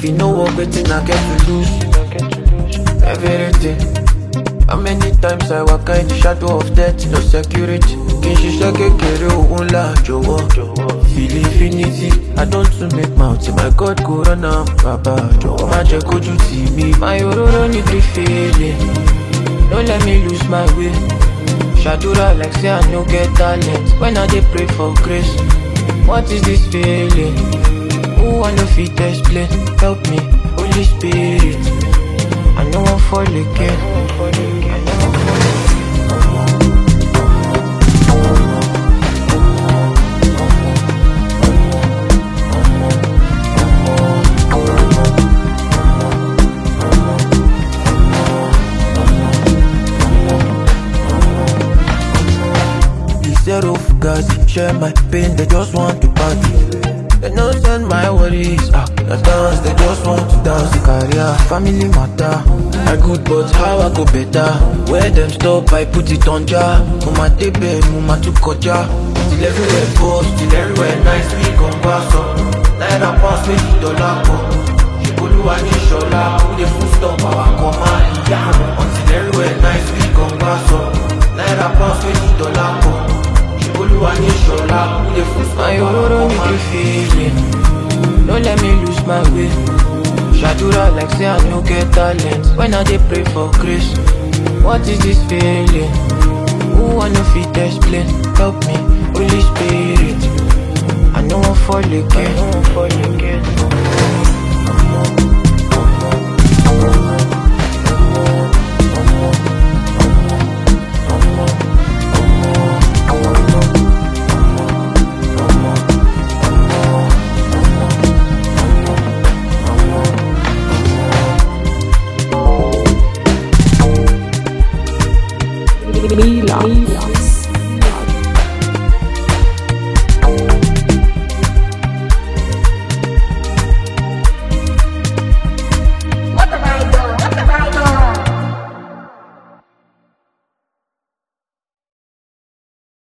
If you know what wetin I get to lose, everything. How many times I walk in the shadow of death, no security. Kì í ṣiṣẹ́ kékeré òun là jọ̀wọ́. Feel infinity, I don't to make mouth, my God go run am. Bàbá jọ̀wọ́ má jẹ́ kójú tì mí. My òróró need the feeling, no let me lose my way. Shadura like say I no get talent when I dey pray for grace. What is this feeling? Who I no fit explain? Help me, Holy Spirit. I no wan fall again. I no wan fall Zero fugazi, share my pain, they just want to party. They no send my worries, ah, the dance, they just want to dance. Career, family matter, I good but how I go better. Where them stop, I put it on jar. Mama tebe, mama tu koja. Till everywhere post, till everywhere nice, we gon' pass up. Naira pass, make it dollar go. Olúwa ní ṣọlá, who dey full stop our command, ìyá. Until everywhere nice, we gon' pass up. Naira pass, make it dollar go. Olúwa ní ṣọlá, who dey full stop our command. My need feeling, no let me lose my way. Shadura like say I no get talent when I dey pray for grace. What is this feeling? Who I no fit explain? Help me, Holy Spirit. I no wan fall again. I no wan fall again. Mila.